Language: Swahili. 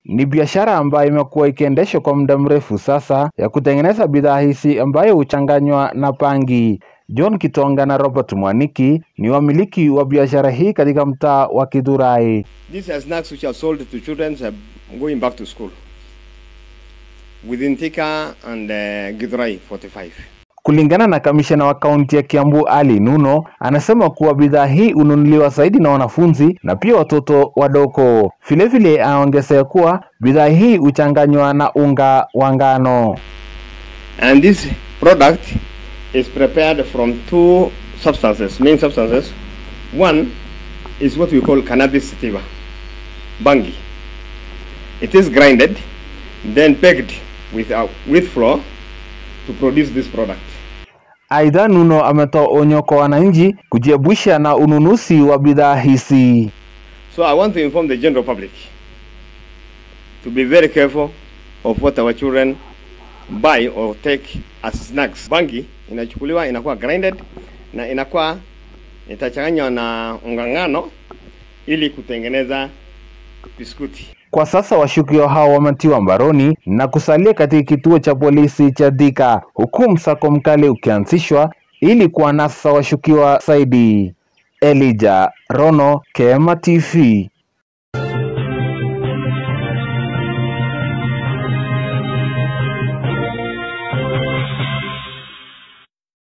Ni biashara ambayo imekuwa ikiendeshwa kwa muda mrefu sasa ya kutengeneza bidhaa hizi ambayo huchanganywa na bangi. John Kitonga na Robert Mwaniki ni wamiliki wa biashara hii katika mtaa wa Githurai. These are snacks which are sold to children uh, going back to school within Thika and uh, Githurai 45. Kulingana na kamishna wa kaunti ya Kiambu Ali Nuno, anasema kuwa bidhaa hii hununuliwa zaidi na wanafunzi na pia watoto wadogo. Vilevile anaongezea kuwa bidhaa hii huchanganywa na unga wa ngano. And this product is prepared from two substances, main substances. One is what we call cannabis sativa, bangi. It is grinded, then baked with, uh, with flour to produce this product. Aidha, Nuno ametoa onyo kwa wananchi kujiepusha na ununuzi wa bidhaa hizi. So I want to inform the general public to be very careful of what our children buy or take as snacks. Bangi inachukuliwa inakuwa grinded na inakuwa itachanganywa na unga ngano ili kutengeneza biskuti. Kwa sasa washukiwa hao wametiwa mbaroni na kusalia katika kituo cha polisi cha Thika, huku msako mkali ukianzishwa ili kuwanasa washukiwa zaidi. Elijah Rono, Kema TV.